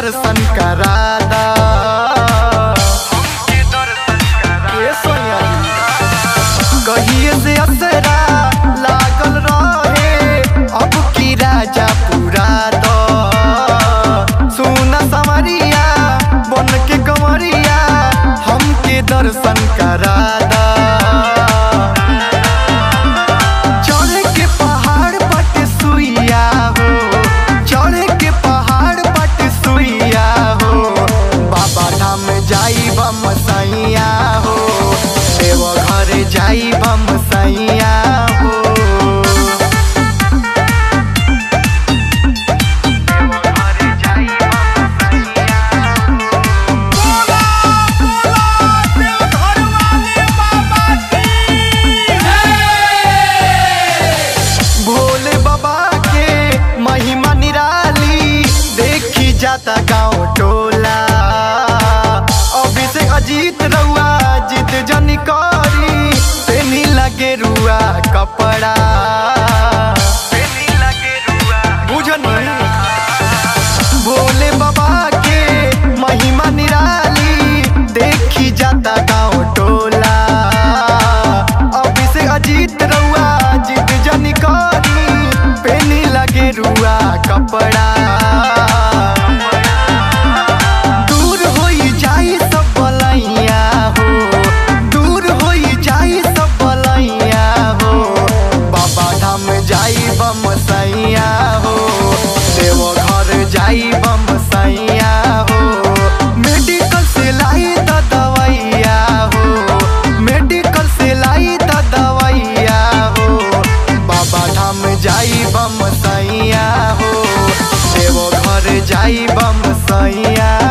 दर्शन करा दा ए सोनिया कहिए से असरा लागल रहे अब की राजा पूरा दो सुना समरिया बन के कमरिया हमके दर्शन करा दा चढ़े के पहाड़ पट सुइया हो चढ़े के पहाड़ पट सुइया हो बाबा धाम जाई बम सैया हो देव घर जाई बम सैया हो भोले बाबा के महिमा निराली देखी जाता गाँव टोला अभिषेक अजीत रउआ जीत जनी करी तेनी लगे रुआ कपड़ा बुझनी भोले बाबा के महिमा निराली देखी जाता गाँव टोला अभिषेक अजीत रउआ जीत जनी करी पेनी लगे रुआ कपड़ा दूर होई जाई सब बलैया हो दूर होई जाई सब बलैया हो बाबा धाम जाई बम सैया हो देव घर जाई बम सैया हो मेडिकल से लाई त दवैया हो मेडिकल से लाई त दवैया हो बाबा धाम जाई बम सैया हो देव घर जाई बम सैया